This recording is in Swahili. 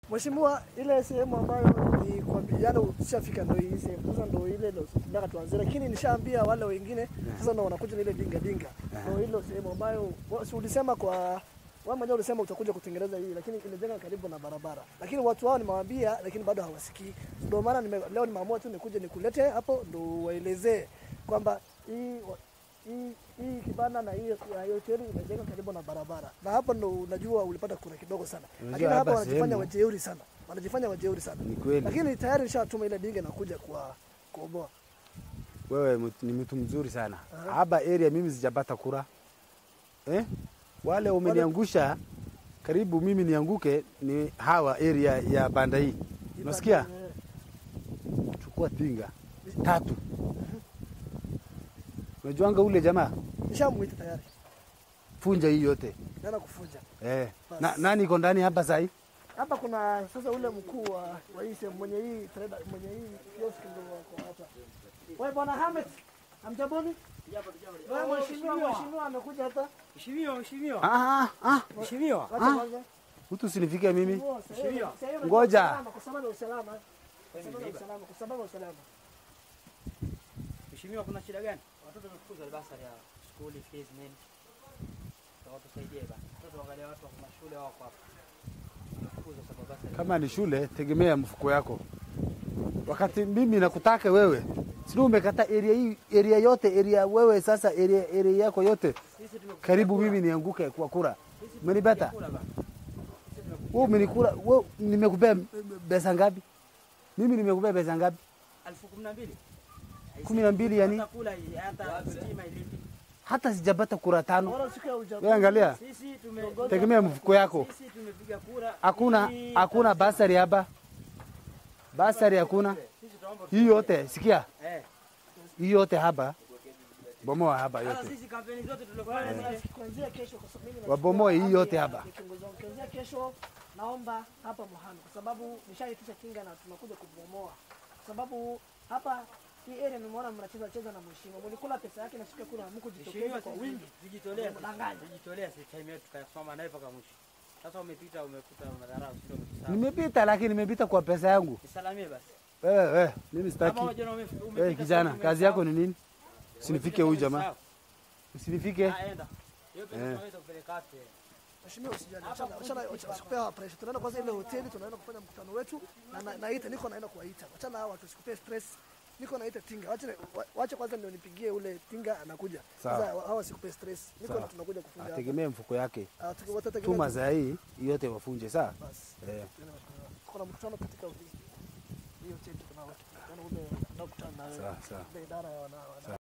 Mheshimiwa, ile sehemu ambayo ni kwa vijana ushafika ndio hii sehemu. Sasa ndio ile ndio tunataka tuanze, lakini nishaambia wale wengine sasa ndio wanakuja na ile dinga dinga. Ndio ile sehemu ambayo wa- si ulisema kwa wewe mwenyewe ulisema utakuja kutengeneza hii, lakini imejenga karibu na barabara. Lakini watu wao nimewaambia, lakini bado hawasikii. Ndio maana nime, leo nimeamua tu nikuje nikulete hapo ndio waelezee kwamba hii wa- hii hii kibanda na hii ya hiyo hoteli imejenga karibu na barabara, na hapo ndo unajua ulipata kura kidogo sana, Unajua lakini hapa hapa wanajifanya sehemu- wajeuri sana, wanajifanya wajeuri sana, Ni kweli. lakini tayari nishatuma ile dinga inakuja kwa kuoboa. Wewe mtu- ni mtu mzuri sana. Hapa area mimi sijapata kura eh? Wale umeniangusha karibu mimi nianguke ni hawa area ya banda hii, unasikia? Eh, Chukua tinga tatu. Unajuanga ule jamaa, Nishamuita tayari, funja hii yote naenda kufunja eh. Na, nani iko ndani hapa sahi? hapa. Kuna sasa ule mkuu wa, wa hii sehemu mwenye hii trader mwenye hii kiosk ndio wako hapa. Wewe bwana Hamed, hamjaboni? Wewe mheshimiwa, mheshimiwa amekuja hapa. Mheshimiwa, mheshimiwa. Ah, ah, Mheshimiwa. Wacha kwanza. mtu usinifike mimi. Mheshimiwa. Ngoja. Kwa sababu ya usalama. Kwa sababu ya usalama. Kwa sababu ya usalama. Mheshimiwa, kuna shida gani? Watoto wamefukuzwa basari ya skuli fees nini? Kwa tusaidie bana. Watoto angalia watu wa mashule wako hapa. Wamefukuzwa sababu basari. Kama ni shule, tegemea mfuko yako. Wakati mimi nakutaka wewe, sio umekata area hii, area yote, area wewe sasa, area, area yako yote Sisi tumekupigia karibu kura. mimi nianguke kwa kura. Sisi Umenipata? tumekupigia kura bana. Sisi tumekupigia Wewe umenikura, wewe nimekupea pesa ngapi? Mimi nimekupea pesa ngapi? elfu kumi na mbili. Kumi na mbili yani? Hata kula hii, hata stima ilipi. Hata sijapata kura tano. Bora siku ya uchaguzi. Wewe angalia, Sisi tume tegemea mfuko yako. Sisi tumepiga kura. Hakuna ili- hakuna basari hapa. Basari hakuna. Sisi tunaomba Hii yote, sikia. eh. Hii yote hapa. Bomoa hapa Sasa yote. sisi kampeni zote tulifanya zile. Kuanzia kesho kwa sababu mimi na- Wabomoe hii yote hapa. Ni kiongozi wangu. Kuanzia kesho naomba hapa Mohamed kwa sababu nishaitisha kinga na tunakuja kubomoa. Kwa sababu hapa hii area nimeona mnacheza cheza na mheshimiwa. Mlikula pesa yake na siku ya kula mkujitokeza Mheshimiwa, kwa sisi wingi. tujitolea, Mdanganya. tujitolea sisi time yetu tukasoma naye mpaka mwisho. Sasa umepita umekuta madharau, sio umetusahau. Nimepita lakini nimepita kwa pesa yangu. Nisalamie basi. Wewe wewe, mimi Kama sitaki. unajua ume- umepita Wewe kijana, sasa kazi yako ni nini? Usinifike huyu jamaa. umesahau. Usinifike. Ah, enda. Hiyo pesa Eh. tunaweza kupeleka wapi? Mheshimiwa usijali. Achana achana usikupea pressure. Tunaenda kwanza ile hoteli tunaenda kufanya mkutano wetu na na- naita niko naenda kuwaita. Achana hao watu usikupee stress. Niko naita tinga. Wacha wa- wacha kwanza ndio nipigie ule tinga anakuja. Sawa. Sasa hawa sikupee stress. Niko Sawa. tunakuja kufunja hapa. Ategemee mfuko yake. Ah, tuki- watategemea Tuma za hii yote wafunje saa. basi. Eh. Kuna mkutano katika hii hii hoteli tuko nao. Kuna ule tunakutana na Sawa sawa. ile idara ya wana wana-